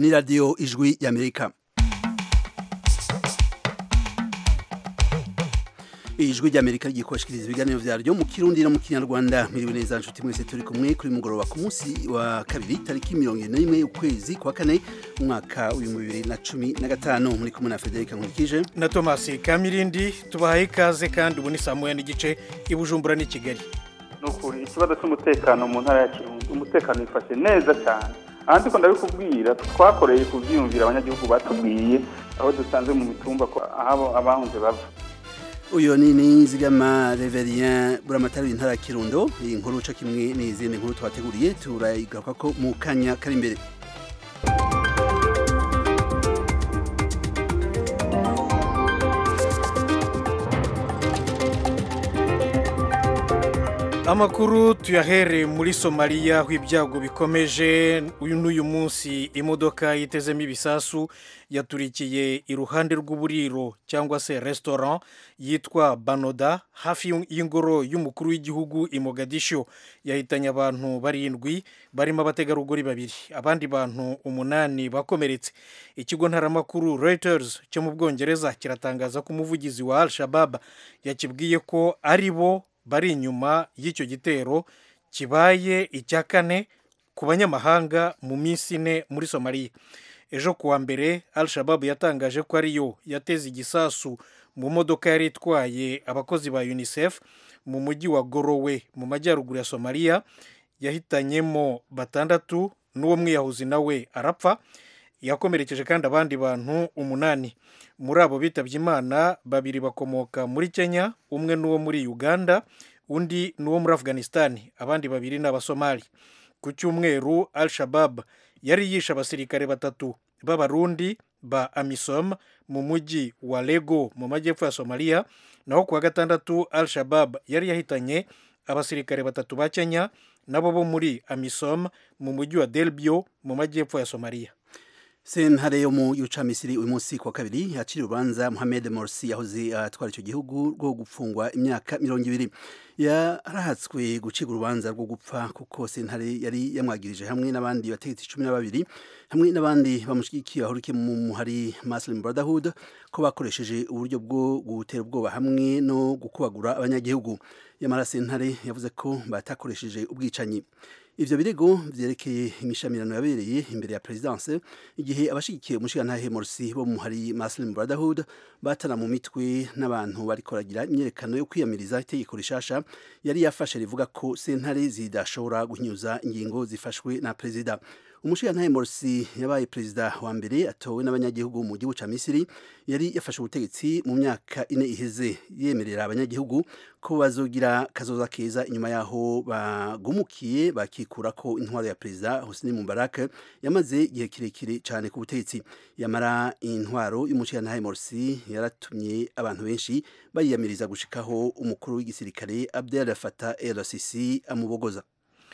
ni radiyo ijwi y'amerika ijwi ry'amerika rigiye kubashikiriza ibiganiro vyaryo mu kirundi no mu kinyarwanda miriwe neza nshuti mwese turi kumwe kuri mugoroba ku munsi wa kabiri tariki mirongo ine n'imwe ukwezi kwa kane umwaka w'ibihumbi bibiri na cumi na gatanu muri kumwe na federika nkurikije na tomasi kamirindi tubahaye ikaze kandi ubu ni saa moya n'igice i bujumbura n'i kigali ni ukuri ikibazo cy'umutekano mu ntara ya kirundi umutekano wifashe neza cyane ahandi ko ndabikubwira twakoreye kubyiyumvira abanyagihugu batubwiye aho dusanze mu mitumba ko aho abahunze bava uyu ni nizigama reverien buramatari w'intara ya kirundo iyi nkuru uca kimwe n'izindi nkuru twateguriye turayigaruka ko mu kanya kari imbere amakuru tuyahere muri somaliya aho ibyago bikomeje uyu n'uyu munsi imodoka yitezemo ibisasu yaturikiye iruhande rw'uburiro cyangwa se restaurant yitwa banoda hafi y'ingoro y'umukuru w'igihugu i mogadisho yahitanye abantu barindwi barimo abategarugori babiri abandi bantu umunani bakomeretse ikigo ntaramakuru reuters cyo mu bwongereza kiratangaza ko umuvugizi wa al shabab yakibwiye ko ari bo bari inyuma y'icyo gitero kibaye icya kane ku banyamahanga mu minsi ine muri somaliya ejo kuwa mbere al shababu yatangaje ko ariyo yateze igisasu mu modoka yari itwaye abakozi ba unicef mu mujyi wa gorowe mu majyaruguru ya somaliya yahitanyemo batandatu n'uwo mwiyahuzi nawe arapfa yakomerekeje kandi abandi bantu umunani muri abo bitabye imana babiri bakomoka muri kenya umwe n'uwo muri uganda undi n'uwo muri afghanistan abandi babiri ni abasomali ku cyumweru al shabab yari yishe abasirikare batatu b'abarundi ba amisom mu mujyi wa lego mu majyepfo ya somaliya naho kuwa gatandatu al shabab yari yahitanye abasirikare batatu ba kenya nabo bo muri amisom mu mujyi wa delbio mu majyepfo ya somaliya sentare yo mu yuca misiri uyu munsi kwa kabiri yaciriye urubanza Mohamed Morsi yahoze atwara icyo gihugu rwo gupfungwa imyaka mirongo ibiri yarahatswe gucibwa urubanza rwo gupfa kuko sentare yari yamwagirije hamwe n'abandi bategetsi cumi na babiri hamwe n'abandi bamushyigikiye bahurikiye mu muhari Muslim Brotherhood ko bakoresheje uburyo bwo gutera ubwoba hamwe no gukubagura abanyagihugu yamara sentare yavuze ko batakoresheje ubwicanyi ivyo birego vyerekeye imishamirano yabereye imbere ya presidence igihe abashigikiye umushigantahe Morsi bo mu hari Muslim Brotherhood batana mu mitwe n'abantu barikoragira imyerekano yo kwiyamiriza itegeko rishasha yari yafashe rivuga ko sentare zidashobora guhinyuza ingingo zifashwe na perezida umushigantahe Morsi yabaye perezida wa mbere atowe n'abanyagihugu mu gihugu ca Misiri yari yafashe ubutegetsi mu myaka ine iheze yemerera abanyagihugu ko bazogira kazoza keza inyuma yaho bagumukiye bakikura ko intwaro ya perezida Hosni Mubarak yamaze igihe kirekire cyane ku butegetsi yamara intwaro y'umushigantahe Morsi yaratumye abantu benshi bayiyamiriza gushikaho umukuru w'igisirikare Abdel Fattah el-Sisi amubogoza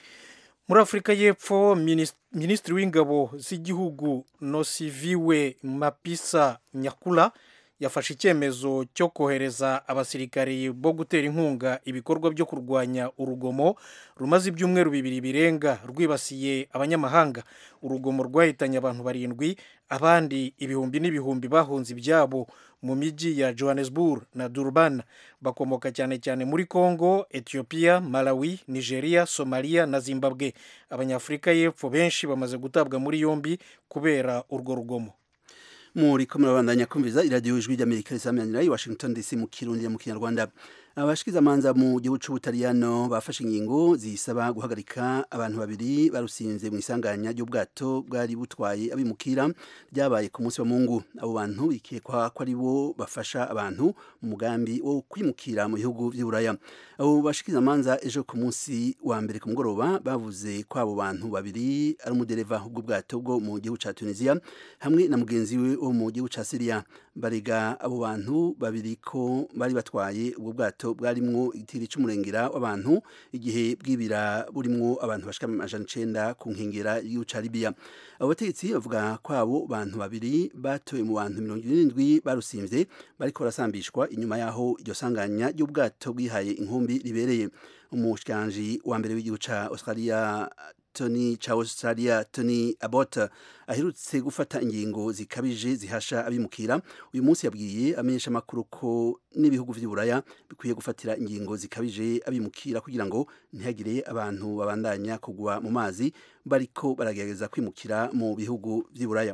muri afurika y'epfo minisitiri w'ingabo z'igihugu nosiviwe mapisa nyakura yafashe icyemezo cyo kohereza abasirikari bo gutera inkunga ibikorwa byo kurwanya urugomo rumaze ibyumweru bibiri birenga rwibasiye abanyamahanga urugomo rwahitanye abantu barindwi abandi ibihumbi n'ibihumbi bahunze ibyabo mu mijyi ya johannesburg na durban bakomoka cyane cyane muri congo ethiopia malawi nigeria somalia na zimbabwe abanyafurika y'epfo benshi bamaze gutabwa muri yombi kubera urwo rugomo muri ko murabandanya kumviza iradiyo ijwi ry'amerika risamanira i washington dc mu kirundi mu kinyarwanda abashikizamanza mu gihugu c'ubutaliyano bafashe ingingo zisaba guhagarika abantu babiri barusinze mu isanganya ry'ubwato bwari butwaye abimukira ryabaye ku munsi wa mungu abo bantu bikekwa ko ari bo bafasha abantu mu mugambi wo kwimukira mu bihugu vy'uburaya abo bashikizamanza ejo ku munsi wa mbere ku mugoroba bavuze ko abo bantu babiri ari umudereva w'ubwato bwo mu gihugu ca tunisia hamwe na mugenzi we wo mu gihugu ca syria barega abo bantu babiri ko bari batwaye ubwo bwato bwarimwo igitiri c'umurengera w'abantu igihe bwibira burimwo abantu bashika amajana icenda ku nkengera y'igihugu ca Libya abo bategetsi bavuga ko abo bantu babiri batoye mu bantu mirongo irindwi barusimvye bariko barasambishwa inyuma yaho iryo sanganya ry'ubwato bwihaye inkumbi ribereye umushikiranganji wa mbere w'igihugu ca Australia Tony ca Australia Tony Abbott aherutse gufata ingingo zikabije zihasha abimukira uyu munsi yabwiye amenyesha makuru ko n'ibihugu vy'Iburaya bikwiye gufatira ingingo zikabije abimukira kugira ngo ntihagire abantu babandanya kugwa mu mazi bariko baragerageza kwimukira mu bihugu vy'Iburaya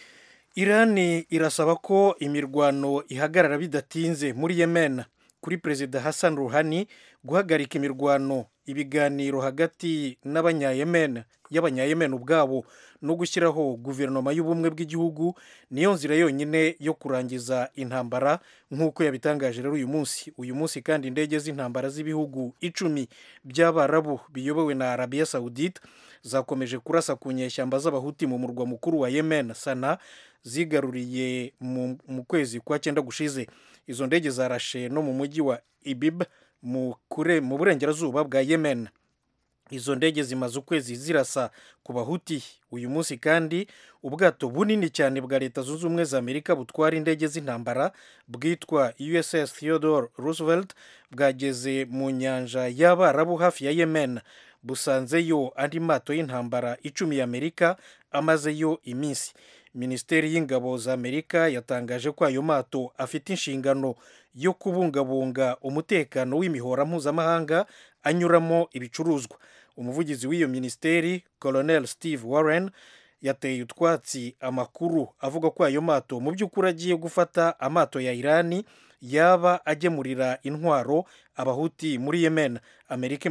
irani irasaba ko imirwano ihagarara bidatinze muri yemen kuri perezida hassan ruhani guhagarika imirwano ibiganiro hagati n'abanyayemen y'abanyayemen ubwabo no gushyiraho guverinoma y'ubumwe bw'igihugu niyo nzira yonyine yo kurangiza intambara nk'uko yabitangaje rero uyu munsi uyu munsi kandi indege z'intambara z'ibihugu icumi by'abarabu biyobowe na arabiya sawudite zakomeje kurasa ku nyeshyamba z'abahuti mu murwa mukuru wa yemen sana zigaruriye mu kwezi kwa cyenda gushize izo ndege zarashe no mu mujyi wa ibib mu burengerazuba bwa yemen izo ndege zimaze ukwezi zirasa ku bahuti uyu munsi kandi ubwato bunini cyane bwa leta zunze ubumwe za amerika butwara indege z'intambara bwitwa uss theodore roosevelt bwageze mu nyanja y'abarabu hafi ya yemen busanzeyo andi mato y'intambara icumi y'amerika amazeyo iminsi minisiteri y'ingabo za amerika yatangaje ko ayo mato afite inshingano yo kubungabunga umutekano w'imihora mpuzamahanga anyuramo ibicuruzwa umuvugizi w'iyo minisiteri colonel steve warren yateye utwatsi amakuru avuga ko ayo mato mu by'ukuri agiye gufata amato ya irani yaba agemurira intwaro abahuti muri yemen amerika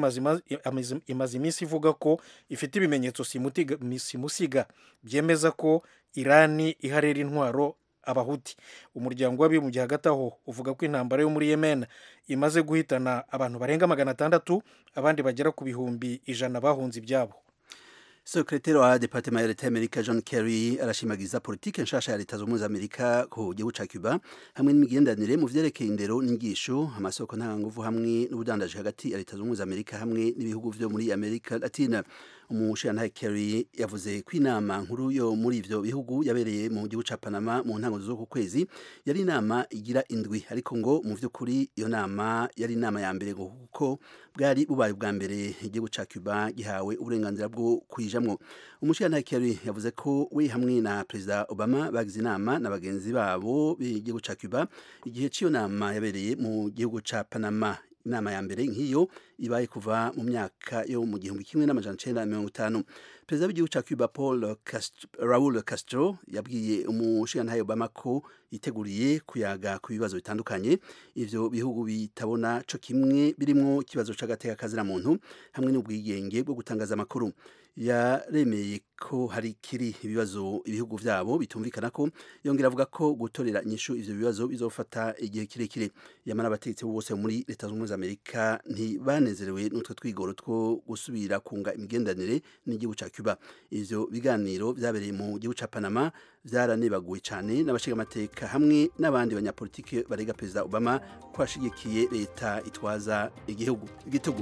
imaze iminsi ivuga ko ifite ibimenyetso simusiga byemeza ko irani iharera intwaro abahuti umuryango w'abibumbye hagati aho uvuga ko intambara yo muri yemen imaze guhitana abantu barenga magana atandatu abandi bagera ku bihumbi ijana bahunze ibyabo sekretari wa departement ya leta y'amerika john kerry arashimagiza politike nshasha ya leta z'ubumwe z'amerika ku gihugu ca cuba hamwe n'imigenderanire mu vyerekeye indero n'inyigisho amasoko ntanganguvu hamwe n'ubudandaji hagati ya leta z'ubumwe z'amerika hamwe n'ibihugu vyo muri amerika latina umushirantahe kerry yavuze ko inama nkuru yo muri ivyo bihugu yabereye mu gihugu ca panama mu ntango z'uku kwezi yari inama igira indwi ariko ngo mu vy'ukuri iyo nama yari inama ya mbere ngo kuko bwari bubaye ubwa mbere igihugu ca cuba gihawe uburenganzira bwo kwijamwo umushirantahe kerry yavuze ko we hamwe na perezida obama bagize inama na bagenzi babo b'igihugu ca cuba igihe c'iyo nama yabereye mu gihugu ca panama inama ya mbere nk'iyo ibaye kuva mu myaka yo mu gihumbi kimwe n'amajana icenda na mirongo itanu perezida w'igihugu ca cuba paul Castro, raul castro yabwiye umushirantahe obama ko yiteguriye kuyaga ku bibazo bitandukanye ivyo bihugu bitabona co kimwe birimwo ikibazo c'agateka kazira muntu hamwe n'ubwigenge bwo gutangaza amakuru yaremeye ko hari kiri ibibazo ibihugu vyabo bitumvikana ko yongera avuga ko gutorera inyishu ivyo bibazo bizofata igihe kirekire yamara abategetsi bose muri leta z'ubumwe z'amerika ntibanezerewe n'utwo twigoro two gusubira kunga imigenderanire n'igihugu ca cuba ivyo biganiro vyabereye mu gihugu ca panama vyaranebaguwe cane n'abashingamateka hamwe n'abandi banyapolitike barega perezida obama ko ashigikiye leta itwaza igihugu igitugu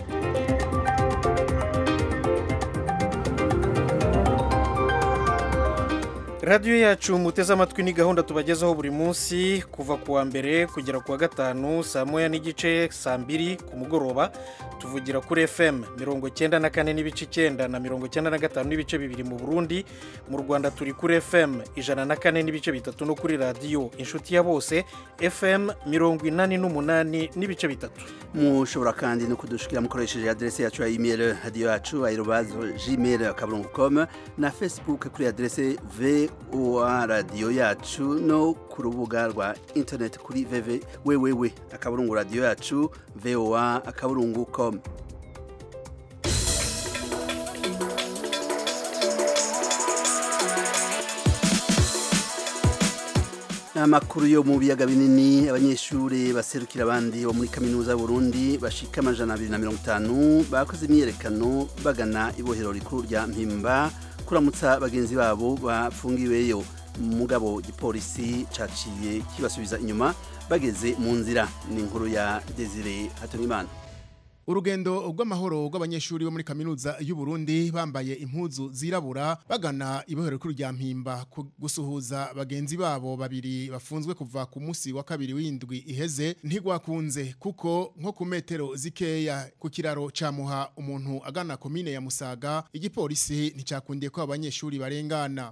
radiyo yacu muteze amatwi ni gahunda tubagezaho buri munsi kuva ku wa mbere kugera ku wa gatanu saa moya n'igice saa mbiri ku mugoroba tuvugira kuri fm mirongo icyenda na kane n'ibice icyenda na mirongo icyenda na gatanu n'ibice bibiri mu burundi mu rwanda turi kuri fm ijana na kane n'ibice bitatu no kuri radiyo inshuti ya bose fm mirongo inani n'umunani n'ibice bitatu mushobora kandi no kudushikira mukoresheje adrese yacu ya email radiyo yacu aerobazo gmail akaburungu com na facebook kuri adrese voa radiyo yacu no ku rubuga rwa internet kuri vv wewewe akaburungu radiyo yacu voa akaburungu com amakuru yo mu biyaga binini abanyeshuri baserukira abandi bo muri kaminuza y'uburundi bashika amajana abiri na mirongo itanu bakoze imyiyerekano bagana ibohero rikuru rya mpimba kuramutsa bagenzi babo bafungiweyo mugabo gipolisi caciye kibasubiza inyuma bageze mu nzira ni inkuru ya desire hatungimana urugendo rw'amahoro rw'abanyeshuri bo muri kaminuza y'u Burundi bambaye impuzu zirabura bagana ibohero rikuru rya mpimba ku- gusuhuza bagenzi babo babiri bafunzwe kuva ku munsi wa kabiri w'indwi iheze ntigwakunze kuko nko ku metero zikeya ku kiraro ca muha umuntu agana komine ya Musaga igipolisi nticakundiye ko abanyeshuri barengana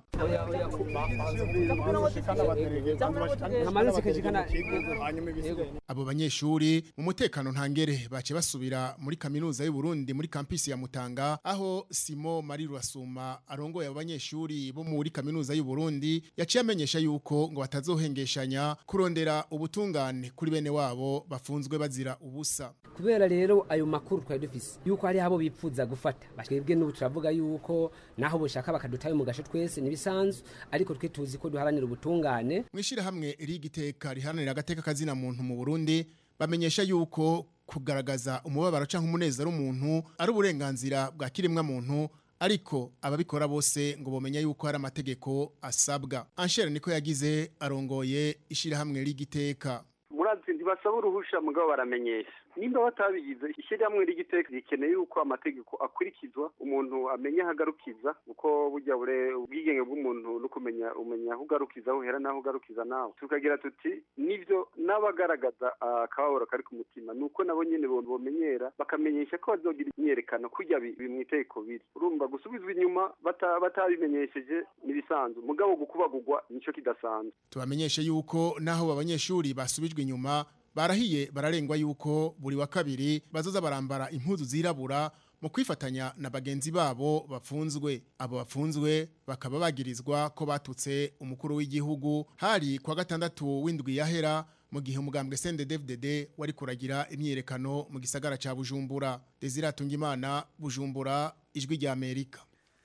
abo banyeshuri mu mutekano ntangere bace basubira muri kaminuza y'u Burundi muri campus ya Mutanga aho Simo Marie Rwasuma arongoye abo banyeshuri bo muri kaminuza y'u Burundi yaciye amenyesha yuko ngo batazohengeshanya kurondera ubutungane kuri bene wabo bafunzwe bazira ubusa kubera rero ayo makuru twari dufise yuko hari abo bipfuza gufata twebwe n'ubu turavuga yuko naho bushaka bakadutayo mu gasho twese nibisanzwe ariko twe tuzi ko duharanira ubutungane mwishira hamwe rigiteka riharanira agateka kazina muntu mu Burundi bamenyesha yuko kugaragaza umubabaro canke umunezero w'umuntu ari uburenganzira bwa kiremwa muntu ariko ababikora bose ngo bomenya yuko hari amategeko asabwa Anshere niko yagize arongoye ishira hamwe rigiteka murazi ntibasaba uruhusha mugabo baramenyesha nimba batabigize ishyirahamwe ry'igiteka rikeneye yuko amategeko akurikizwa umuntu amenya aho agarukiza kuko burya bure ubwigenge bw'umuntu no kumenya umenya aho ugarukiza aho uhera n'aho ugarukiza nawe tukagira tuti nivyo n'abagaragaza akababaro kari ku mutima nuko nabo nyene bomenyera bakamenyesha ko bazogira imyerekano kurya bi- bi- mw'itegeko biri urumva gusubizwa inyuma bata- batabimenyesheje nibisanzwe mugabo gukubagurwa nico kidasanzwe tubamenyeshe yuko naho abanyeshuri basubijwe inyuma barahiye bararengwa yuko buri wa kabiri bazoza barambara impuzu zirabura mu kwifatanya na bagenzi babo bafunzwe abo bafunzwe bakaba bagirizwa ko batutse umukuru w'igihugu hari kwa gatandatu w'indwi yahera mu gihe umugambwe CNDD-FDD wari kuragira imyiyerekano mu gisagara ca Bujumbura Desire Tungimana Bujumbura ijwi rya Amerika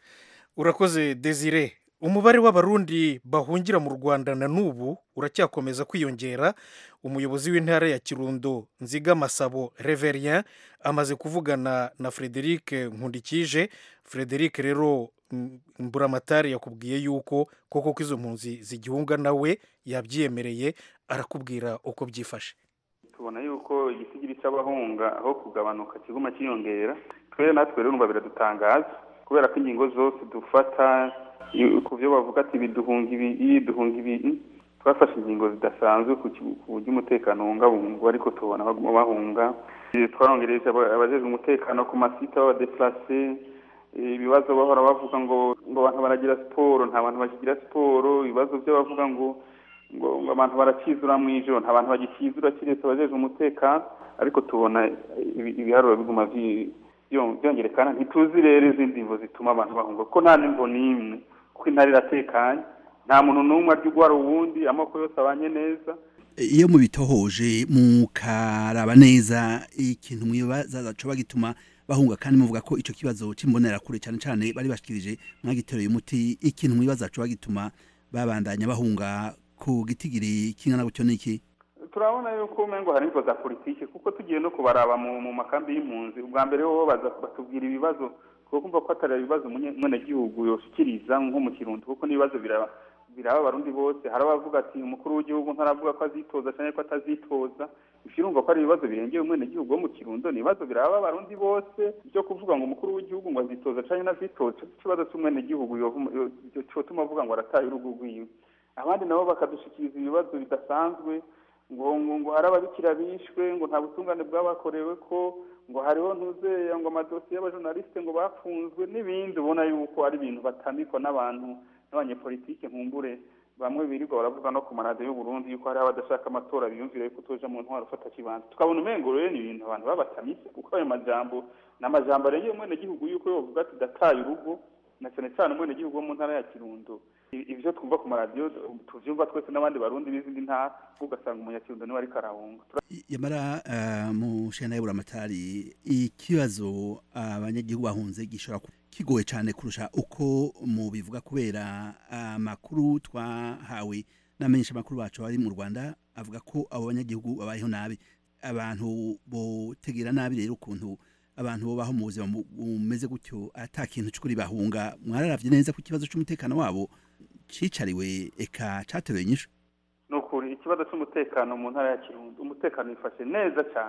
urakoze desire umubare w'abarundi bahungira mu rwanda na n'ubu uracyakomeza kwiyongera umuyobozi w'intara ya kirundo nziga masabo reverien amaze kuvugana na frederic nkundikije frederic rero mm, mburamatari yakubwiye yuko koko ko izo mpunzi zigihunga nawe yabyiyemereye arakubwira uko byifashe tubona yuko igisigiri cy'abahunga aho kugabanuka kiguma kiyongera twere natwe rero numva biradutangaza kubera ko ingingo zose dufata i- ku byo bavuga ati biduhunga ibi iyi duhunga ibi twafashe ingingo zidasanzwe ku ki- ku buryo umutekano wungabungwa ariko tubona baguma bahunga Eh, twarongereje aba- abajejwe umutekano ku masite b'abadeplase Eh, ibibazo bahora bavuga ngo ngo abantu baragira siporo nta bantu bakigira siporo ibibazo byo bavuga ngo ngo ngo abantu barakizura mu ijoro nta bantu bagikizura kiretse abajejwe umutekano ariko tubona ibi- ibiharuro biguma vyi- vyo- vyongerekana ntituzi rero izindi mvo zituma abantu bahunga kuko nta n'imvo n'imwe kuko intara iratekanye nta muntu n'umwe arya ugwara uwundi amoko yose abanye neza iyo mubitohoje mukaraba neza ikintu mwibaza coba gituma bahunga kandi muvuga ko ico kibazo c'imbonerakure cyane cyane bari bashikirije mwagitereye umuti ikintu mwibaza coba gituma babandanya bahunga ku gitigiri kingana gutyo niki turabona yuko umengo hari imvo za politiki kuko tugiye no kubaraba mu, mu makambi y'impunzi ubwa mbere bo baza batubwira ibibazo kuko kumva ko atari ibibazo umunye- umwenegihugu yoshikiriza nko mu kirundi kuko n'ibibazo biraba biraba abarundi bose hari abavuga ati umukuru w'igihugu ntaravuga ko azitoza cyangwa ko atazitoza ivyo urumva ko ari ibibazo birengeye umwenegihugu wo mu kirundo ni ibibazo biraba abarundi bose byo kuvuga ngo umukuru w'igihugu ngo azitoza cyangwa ntazitoza ikibazo c'umwenegihugu yovuma- yo- yo- cotuma avuga ngo arataye urugo rwiwe abandi nabo bakadushikiriza ibibazo bidasanzwe ngo ngo ngo hari ababikira bishwe ngo nta butungane bwabakorewe ko ngo hariho ntuzeya ngo amadosiye y'abajournaliste ngo bafunzwe n'ibindi ubona yuko ari ibintu batamikwa n'abantu n'abanyepolitike nkumbure bamwe birirwa baravuga no ku maradiyo y'u Burundi yuko hari abadashaka amatora biyumvira yuko utoja mu ntwaro ufata kibanza tukabona umengo rero ni ibintu abantu babatamise kuko ayo majambo ni amajambo arengeye umwenegihugu yuko yovuga ati dataye urugo na cyane cyane umwenegihugu wo mu ntara ya kirundo I- ibyo twumva ku maradiyo tuvyumva twese n'abandi barundi b'izindi ntara ugasanga umunyakirundo niwe ariko arahunga yamara uh, mu shana y'uburamatari ikibazo abanyagihugu bahunze gishobora ku- kigoye cyane kurusha uko mu bivuga kubera amakuru twahawe n'amenyesha makuru bacu bari mu Rwanda avuga ko abo banyagihugu babayeho nabi abantu botegera nabi rero ukuntu abantu bobaho mu buzima bu- bumeze gutyo ata kintu cy'ukuri bahunga mwararavye neza ku kibazo c'umutekano wabo cicariwe eka cateruye inyishu ni ukuri ikibazo cy'umutekano mu ntara ya kirundo umutekano wifashe neza cyane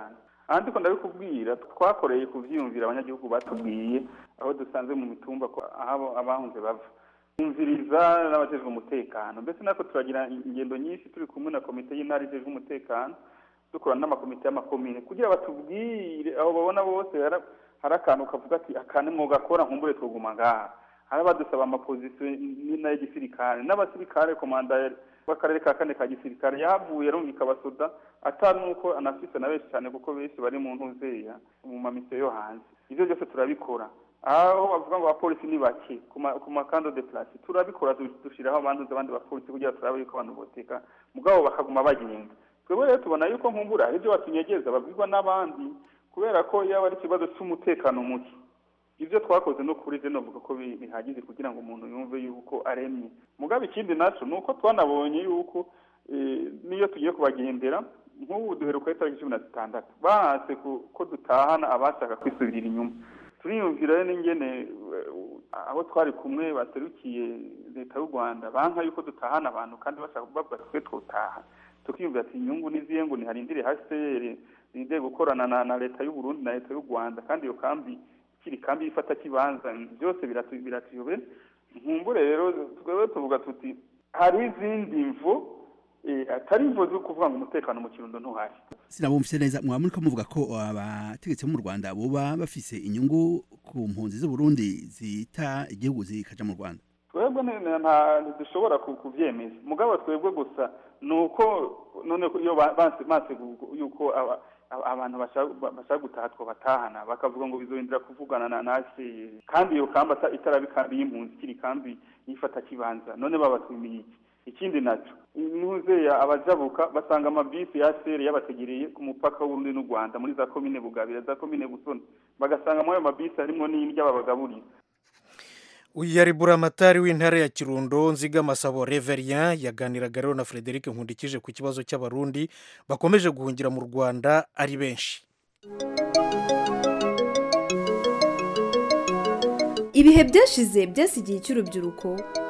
ahandi ko ndabikubwira twakoreye kuvyiyumvira abanyagihugu batubwiye aho dusanze mu mitumba ko aho abahunze bava kumviriza n'abajejwe umutekano mbese natwe turagira ingendo nyinshi turi kumwe na komite y'intara ijejwe umutekano dukorana n'amakomite y'amakomine kugira batubwire aho babona bose hari- hari akantu kavuga ati akane mwogakora nkumbure twoguma ngaha hari abadusaba amapozisiyo n'ay'igisirikare n'abasirikare komanda w'akarere ka kane ka gisirikare yavuye arumvika abasoda atari nuko anafise na benshi cyane kuko benshi bari mu ntuzeya mu mamisiyo yo hanze ivyo byose turabikora aho bavuga ngo abapolisi ni bake ku ma- ku makando de place turabikora du- dushiraho abandi abandi bapolisi kugira turabe yuko abantu boteka mugabo bakaguma bagenda twebwe rero tubona yuko nkumbura hari ibyo batunyegeza babwirwa n'abandi kubera ko yaba ari ikibazo cy'umutekano muke ibyo twakoze no kuri je novuga ko bi- bihagije kugira ngo umuntu yumve yuko aremye mugabo ikindi naco ni uko twanabonye yuko eh, niyo tugiye kubagendera nk'ubu duheruka itariki cumi na zitandatu bahatse ku- ko dutahana abashaka kwisubirira inyuma turiyumvira rero n'ingene eh, aho twari kumwe baserukiye leta y'u rwanda banka yuko dutahana abantu kandi bashaka kubavuga twe twotaha tukiyumvira ati inyungu n'izihe ngo niharindire hcr rinde gukorana na, na leta y'u burundi na leta y'u rwanda kandi iyo kambi kiri kambi ifata kibanza byose biratu- biratuyobe nkumbure rero twebwe tuvuga tuti hari izindi mvo eh, atari imvo zo kuvuga ngo umutekano mu kirundo ntuhari sinabumvise neza mwaba muriko muvuga ko abategetsi bo mu rwanda boba bafise inyungu ku mpunzi z'uburundi zita igihugu zikaja mu rwanda twebwe ni- ni- nta ntidushobora ku- kuvyemeza mugabo twebwe gusa ni uko none ko iyo ba- banse banse gu- yuko aba- aba- abantu bashaka bashaka gutaha twobatahana bakavuga ngo bizohindura kuvugana na nase kandi iyo kambi ata- itaraba ikambi y'impunzi ikiri kambi yifata kibanza none babatumiye iki ikindi naco nuzeya abajabuka basanga amabisi ya sere yabategereye ku mupaka w'urundi n'u rwanda muri za komine bugabira za komine busoni bagasanga muri ayo mabisi harimwo n'indya babagaburira uyu yari buramatari w'intara ya kirundo nziga masabo reverien yaganiraga rero na frederic nkundikije ku kibazo cy'abarundi bakomeje guhungira mu rwanda ari benshi ibihe byashize byasigiye icy'urubyiruko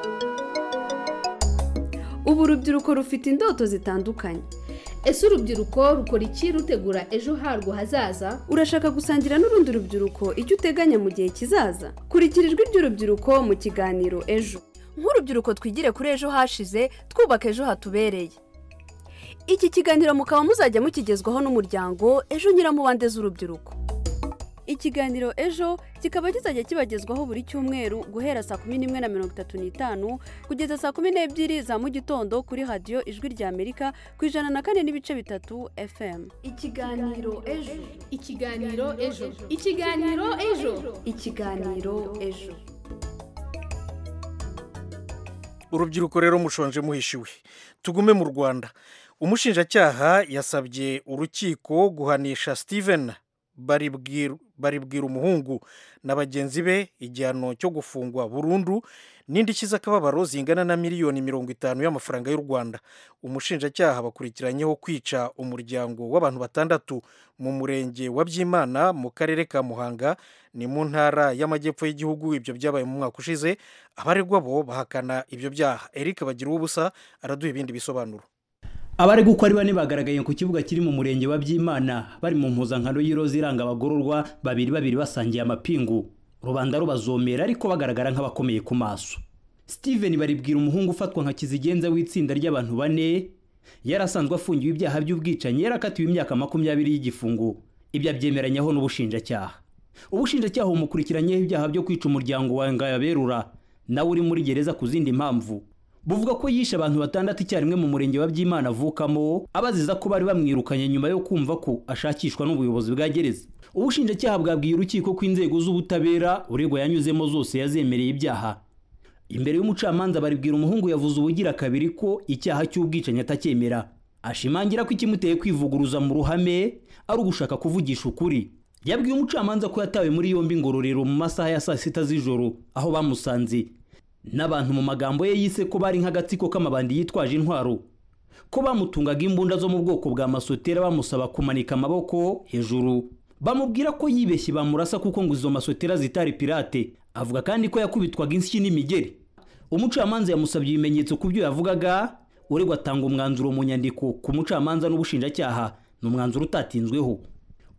ubu urubyiruko rufite indoto zitandukanye ese urubyiruko rukora iki rutegura ejo harwo hazaza urashaka gusangira n'urundi rubyiruko icyo uteganya mu gihe kizaza kurikira ijwi ry'urubyiruko mu kiganiro ejo nk'urubyiruko twigire kuri ejo hashize twubaka ejo hatubereye iki kiganiro mukaba muzajya mukigezwaho n'umuryango ejo nyiramubande z'urubyiruko ikiganiro ejo kikaba kizajya kibagezwaho buri cyumweru guhera saa kumi n'imwe na mirongo itatu n'itanu kugeza saa kumi n'ebyiri za mu gitondo kuri radiyo ijwi rya amerika ku ijana na kane n'ibice bitatu fm ikiganiro ejo ikiganiro ejo ikiganiro ejo ikiganiro ejo urubyiruko rero mushonje muhishiwe tugume mu rwanda umushinjacyaha yasabye urukiko guhanisha steven baribwira baribwira umuhungu na bagenzi be igihano cyo gufungwa burundu n'indishyi z'akababaro zingana na miliyoni mirongo itanu y'amafaranga y'u rwanda umushinjacyaha bakurikiranyeho kwica umuryango w'abantu batandatu mu murenge wa byimana mu karere ka muhanga ni mu ntara y'amajyepfo y'igihugu ibyo byabaye mu mwaka ushize abaregwa bo bahakana ibyo byaha eric bagira ubusa araduha ibindi bisobanuro abari uko ari bane bagaragaye ku kibuga kiri mu murenge wa byimana bari mu mpuzankano y'iroza iranga abagororwa babiri babiri basangiye amapingu rubanda rubazomera ariko bagaragara nk'abakomeye ku maso steven baribwira umuhungu ufatwa nka kizigenza w'itsinda ry'abantu bane yari asanzwe afungiwe ibyaha by'ubwicanyi yari akatiwe imyaka makumyabiri y'igifungo ibyo abyemeranyaho n'ubushinjacyaha ubushinjacyaha bumukurikiranyeho ibyaha byo kwica umuryango wa ngayaberura nawe uri muri gereza ku zindi mpamvu buvuga ko yishe abantu batandatu icyarimwe mu murenge wa byimana avukamo abaziza ko bari bamwirukanye nyuma yo kumva ko ashakishwa n'ubuyobozi bwa gereza ubushinjacyaha bwabwiye urukiko ko inzego z'ubutabera uregwa yanyuzemo zose yazemereye ibyaha imbere y'umucamanza baribwira umuhungu yavuze ubugira kabiri ko icyaha cy'ubwicanyi atacyemera ashimangira ko ikimuteye kwivuguruza mu ruhame ari ugushaka kuvugisha ukuri yabwiye umucamanza ko yatawe muri yombi ngororero mu masaha ya saa sita z'ijoro aho bamusanze n'abantu mu magambo ye yise ko bari nk'agatsiko k'amabandi yitwaje intwaro ko bamutungaga imbunda zo mu bwoko bwa masotera bamusaba kumanika amaboko hejuru bamubwira ko yibeshye bamurasa kuko ngo izo masotera zitari pirate avuga kandi ko yakubitwaga insyi n'imigeri umucamanza yamusabye ibimenyetso ku byo yavugaga uregwa atanga umwanzuro mu nyandiko ku mucamanza n'ubushinjacyaha ni umwanzuro utatinzweho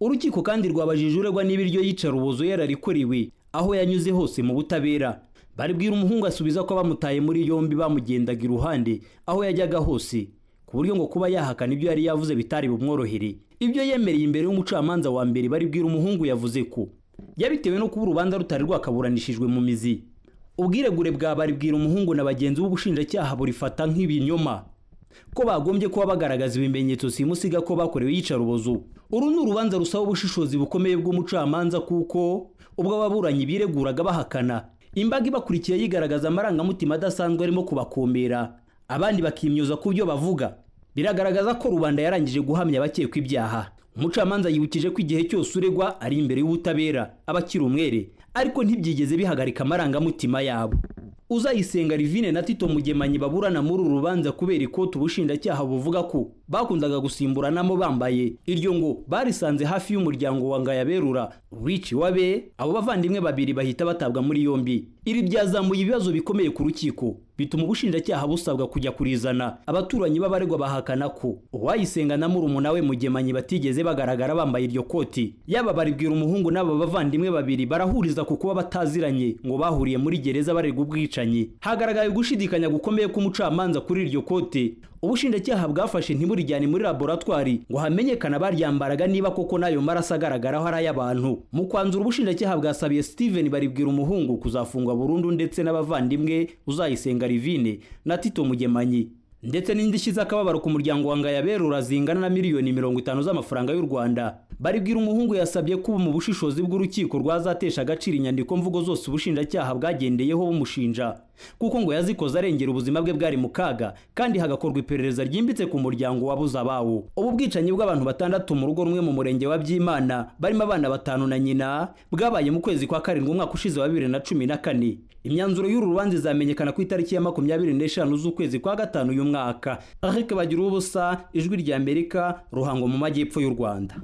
urukiko kandi rwabajije uregwa niba iryo yicarubozo yararikorewe aho yanyuze hose mu butabera baribwira umuhungu asubiza ko bamutaye muri yombi bamugendaga iruhande aho yajyaga hose ku buryo ngo kuba yahakana ibyo yari yavuze bitari bumworohere ibyo yemereye imbere y'umucamanza wa mbere baribwira umuhungu yavuze ko yabitewe no kuba urubanza rutari rwakaburanishijwe mu mizi ubwiregure bwa baribwira umuhungu na bagenzi b'ubushinjacyaha burifata nk'ibinyoma ko bagombye kuba bagaragaza ibimenyetso simusiga ko bakorewe iyicarubozo uru ni urubanza rusaba ubushishozi bukomeye bw'umucamanza kuko ubwo ababuranyi bireguraga bahakana imbaga ibakurikiye yigaragaza amarangamutima adasanzwe arimo kubakomera abandi bakimyoza ku byo bavuga biragaragaza ko rubanda yarangije guhamya abakekwa ibyaha umucamanza yibukije ko igihe cyose uregwa ari imbere y'ubutabera aba akiri umwere ariko ntibyigeze bihagarika amarangamutima yabo uzayisenga rivine na tito mugemanyi baburana muri uru rubanza kubera ikoti ubushinjacyaha buvuga ko bakundaga gusimburanamo bambaye iryo ngo barisanze hafi y'umuryango wa ngayaberura wici wabe abo bavandimwe babiri bahita batabwa muri yombi iri byazamuye ibibazo bikomeye ku rukiko bituma ubushinjacyaha busabwa kujya kurizana abaturanyi b'abaregwa bahakana ko uwayisenga na murumuna we mugemanyi batigeze bagaragara bambaye iryo koti yaba baribwira umuhungu n'aba bavandimwe babiri barahuriza ku kuba bataziranye ngo bahuriye muri gereza baregwa ubwicanyi hagaragaye gushidikanya gukomeye k'umucamanza kuri iryo kote ubushinjacyaha bwafashe ntiburijyane muri laboratwari ngo hamenyekane abaryambaraga niba koko n'ayo maraso agaragaraho ari ay'abantu mu kwanzura ubushinjacyaha bwasabiye steven baribwira umuhungu kuzafungwa burundu ndetse n'abavandimwe uzayisenga rivine na tito mugemanyi ndetse n'indishyi z'akababaro ku muryango wa ngayaberura zingana na miliyoni mirongo itanu z'amafaranga y'u rwanda baribwira umuhungu yasabye kuba mu bushishozi bw'urukiko rwazatesha agaciro inyandiko mvugo zose ubushinjacyaha bwagendeyeho bumushinja kuko ngo yazikoze arengera ubuzima bwe bwari mu kaga kandi hagakorwa iperereza ryimbitse ku muryango wabuze abawo ubu bwicanyi bw'abantu batandatu mu rugo rumwe mu murenge wa byimana barimo abana batanu na nyina bwabaye mu kwezi kwa karindwi umwaka ushize wa bibiri na cumi na kane imyanzuro y'uru rubanza izamenyekana ku itariki ya makumyabiri n'eshanu z'ukwezi kwa gatanu uyu mwaka ariko bagira ubusa ijwi rya amerika ruhango mu majyepfo y'u rwanda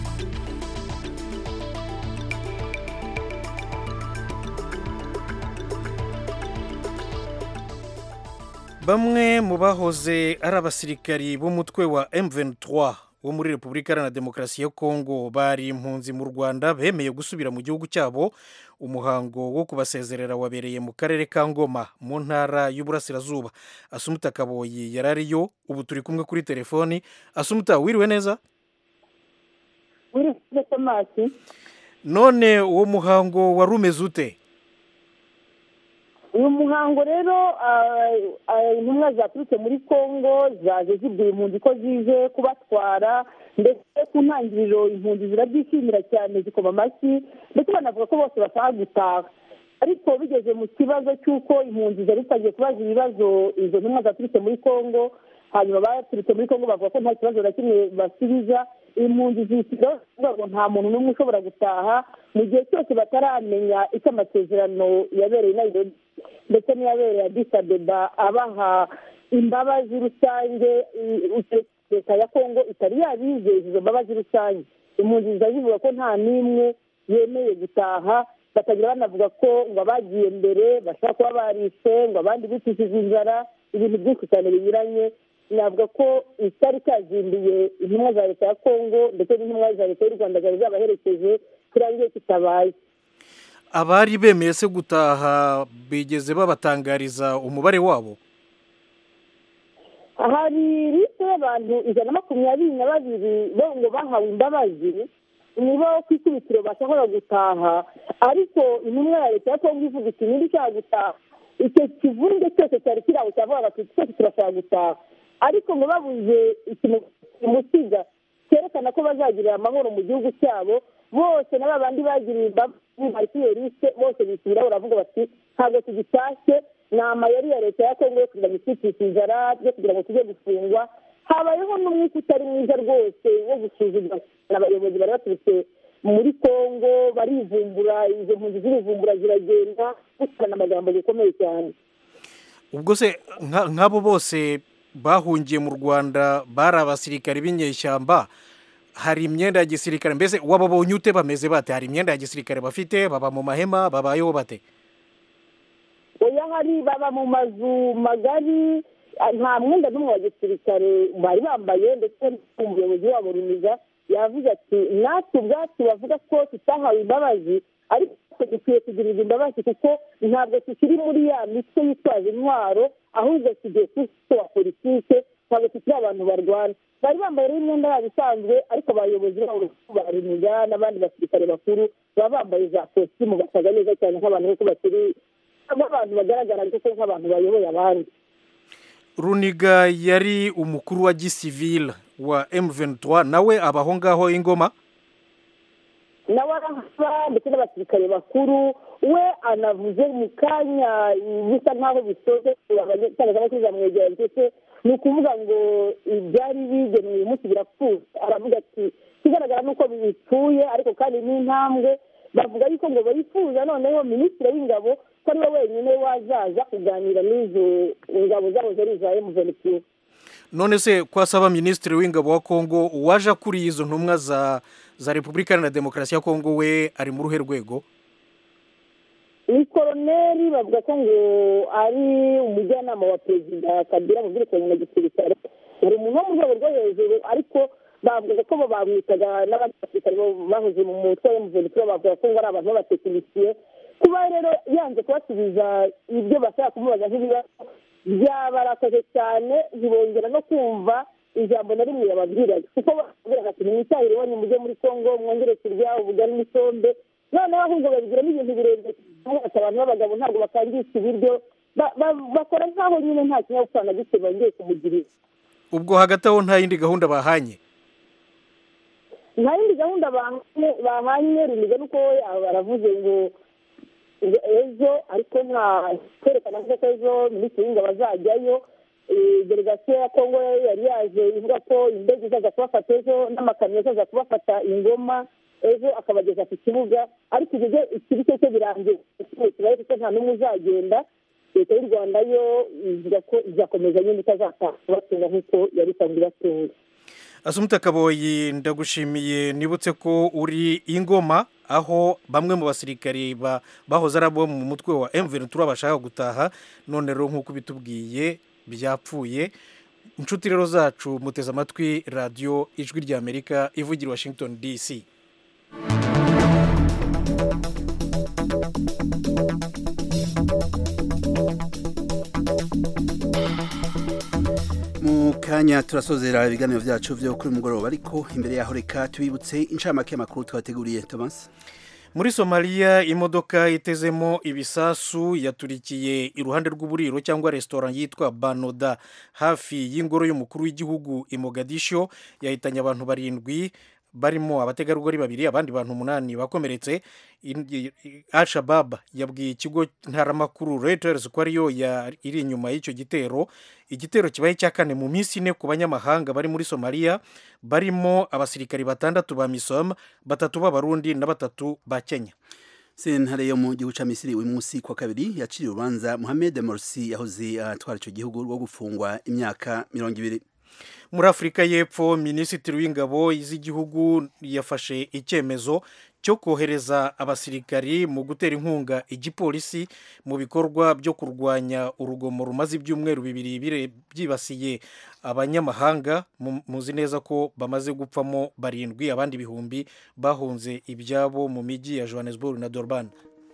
bamwe mu bahoze ari abasirikari b'umutwe wa M23 wo muri repubulika iharanira demokarasi ya kongo bari impunzi mu rwanda bemeye gusubira mu gihugu cyabo umuhango wo kubasezerera wabereye mu karere ka ngoma mu ntara y'uburasirazuba asumuta kaboyi yari ariyo ubu turi kumwe kuri telefoni asumuta wiriwe neza wiriwe tomasi none uwo muhango wari umeze ute uyu muhango rero intumwa zaturutse muri congo zaje zibwira impunzi ko zije kubatwara ndetse ku ntangiriro impunzi zirabyishimira cyane zikoma amashyi ndetse banavuga ko bose bashaka gutaha ariko bigeze mu kibazo cy'uko impunzi zari zitangiye kubaza ibibazo izo ntumwa zaturutse muri congo hanyuma baturutse muri congo bavuga ko nta kibazo na kimwe basubiza impunzi zisigaye ngo nta muntu n'umwe ushobora gutaha mu gihe cyose bataramenya icyo amasezerano yabereye i nairobi ndetse n'iyabereye adisabeba abaha imbabazi rusange leta ya kongo itari yabizeza izo mbabazi rusange impunzi ziba zivuga ko nta n'imwe yemeye gutaha bakagira banavuga ko ngo abagiye mbere bashobora kuba barishe ngo abandi bicishije inzara ibintu byinshi cyane binyuranye navuga ko itari cyazinduye intumwa za leta ya kongo ndetse n'intumwa za leta y'u rwanda zari zabaherekeje kirangiye kitabaye abari bemeye se gutaha bigeze babatangariza umubare wabo hari lisite y'abantu ijana na makumyabiri na babiri bo ngo bahawe imbabazi nibo ku ikubitiro bashobora gutaha ariko intumwa ya leta ya kongo ivuga iti niba ushaka gutaha icyo kivunge cyose cyari kiri aho cyavugaga ati twese turashaka gutaha ariko ngo babuze ikintu kimusiga cyerekana ko bazagirira amahoro mu gihugu cyabo bose na bandi bagiriye imbabazi bari kuri iyo lisite bose bisubiraho baravuga bati ntabwo tugitashye ni amayeri ya leta ya kongo yo kugira ngo itwicishe inzara yo kugira ngo tujye gufungwa habayeho n'umwuka utari mwiza rwose wo gusuzugura abayobozi bari baturutse muri kongo barivumbura izo mpunzi zirivumbura ziragenda gukorana amagambo bikomeye cyane ubwo se nk'abo bose bahungiye mu rwanda bari abasirikari b'inyeshyamba hari imyenda ya gisirikare mbese wababonye ute bameze bate hari imyenda ya gisirikare bafite baba mu mahema babayeho bate oya hari baba mu mazu magari nta mwenda n'umwe wa gisirikare bari bambaye ndetse n'umuyobozi wabo runiga yavuze ati natwe ubwacu bavuga ko tutahawe imbabazi ariko dukwiye kugirirwa imbabazi kuko ntabwo tukiri muri ya mitwe yitwaje intwaro ahubwo tugiye ku wa politike ntabwo tukiri abantu barwana bari bambaye rero imyenda yabo isanzwe ariko abayobozi babo bariniga n'abandi basirikare bakuru baba bambaye za kositimu basaga neza cyane nk'abantu kuko bakiri nk'abantu bagaragara kuko nk'abantu bayoboye abandi runiga yari umukuru wa gisivile wa M23 nawe abaho ngaho ingoma nawe arahava ndetse n'abasirikare bakuru we anavuze mu kanya bisa nk'aho bisoze itangazamakuru zamwegera ndetse ni ukuvuga ngo ibyari bigenewe uyu munsi birapfuye aravuga ati ikigaragara ni uko bipfuye ariko kandi n'intambwe bavuga yuko ngo bifuza noneho minisitiri w'ingabo ko ari we wenyine wazaza kuganira n'izo ngabo zabo zari iza emuventiyu none se ko asaba minisitiri w'ingabo wa kongo waje akuriye izo ntumwa za za repubulika iharanira demokarasi ya kongo we ari mu ruhe rwego ni koroneri bavuga ko ngo ari umujyanama wa perezida kabila mu byerekeranye na gisirikare hari umuntu wo mu rwego rwo hejuru ariko bavuga ko bo bamwitaga n'abandi basirikare bahoze mu mutwe wa emuventiyu bavuga ko ngo ari abantu b'abatekinisiye kuba rero yanze kubasubiza ibyo bashaka kumubaza nk'ibibazo byabarakaje cyane ntibongera no kumva ijambo na rimwe yababwiraga kuko babwiraga ati mwitahire iwanyu mujye muri kongo mwongere kurya ubugari n'isombe noneho ahubwo babigiramo ibintu birebire ati abantu b'abagabo ntabwo bakangisha ibiryo bakora nk'aho nyine nta kinyabupfura na gike bongeye kumugirira ubwo hagati aho nta yindi gahunda bahanye nta yindi gahunda bahanye runiga nuko baravuze ngo ejo ariko nta kwerekana ko ejo minisitiri w'ingabo azajyayo delegasiyo ya kongo yari yaje ivuga ko indege izaza kubafata ejo n'amakamyo azaza kubafata ingoma ejo akabageza ku kibuga ariko ibyo ikibi cyo cyo birangiye kibaye kuko nta n'umwe uzagenda leta y'u rwanda yo ivuga ko izakomeza nyine itazataha kubatunga nk'uko yari isanzwe ibatunga asumuta kaboyi ndagushimiye nibutse ko uri ingoma aho bamwe mu basirikari bahoze ari abo mu mutwe wa M23 bashaka gutaha none rero nk'uko bitubwiye byapfuye inshuti rero zacu muteze amatwi radiyo ijwi ry'amerika ivugira washington dc mu kanya turasozera ibiganiro byacu byo kuri mugoroba ariko imbere yaho reka tubibutse inshamake y'amakuru twateguriye thomas muri somaliya imodoka itezemo ibisasu yaturikiye iruhande rw'uburiro cyangwa resitora yitwa banoda hafi y'ingoro y'umukuru w'igihugu i mogadisho yahitanye abantu barindwi barimo abategarugori babiri abandi bantu umunani bakomeretse al-shabab yabwiye ikigo ntaramakuru reuters ko ariyo iri inyuma y'icyo gitero igitero kibaye cya kane mu minsi ine ku banyamahanga bari muri somaliya barimo abasirikari batandatu ba misom batatu b'abarundi na batatu ba kenya sentare yo mu gihugu cya misiri uyu munsi kwa kabiri yaciriye urubanza muhammed morsi yahoze atwara icyo gihugu rwo gufungwa imyaka mirongo ibiri muri afurika y'epfo minisitiri w'ingabo z'igihugu yafashe icyemezo cyo kohereza abasirikari mu gutera inkunga igipolisi mu bikorwa byo kurwanya urugomo rumaze ibyumweru bibiri byibasiye abanyamahanga muzi neza ko bamaze gupfamo barindwi abandi ibihumbi bahunze ibyabo mu mijyi ya johannesburg na durban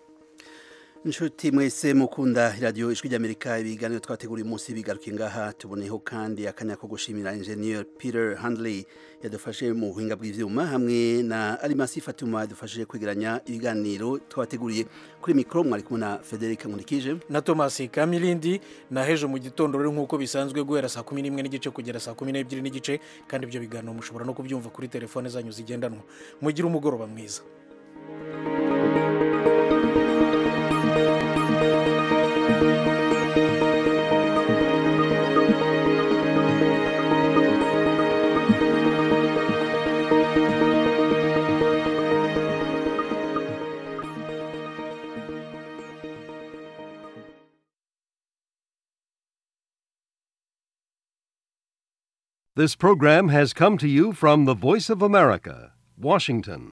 inshuti mwese mukunda radiyo ijwi ry'amerika ibiganiro twateguriye umunsi bigaruke ngaha tuboneyeho kandi akanya ko gushimira enjeniyeri peter handley yadufashe mu buhinga bw'ibyuma hamwe na arimasi fatuma yadufashije kwegeranya ibiganiro twateguriye kuri mikoro mwari kumwe na federica nkurikije na thomas kamilindi na hejo mu gitondo rero nk'uko bisanzwe guhera saa kumi n'imwe n'igice kugera saa kumi n'ebyiri n'igice kandi ibyo biganiro mushobora no kubyumva kuri telefone zanyu zigendanwa mugire umugoroba mwiza This program has come to you from the Voice of America, Washington.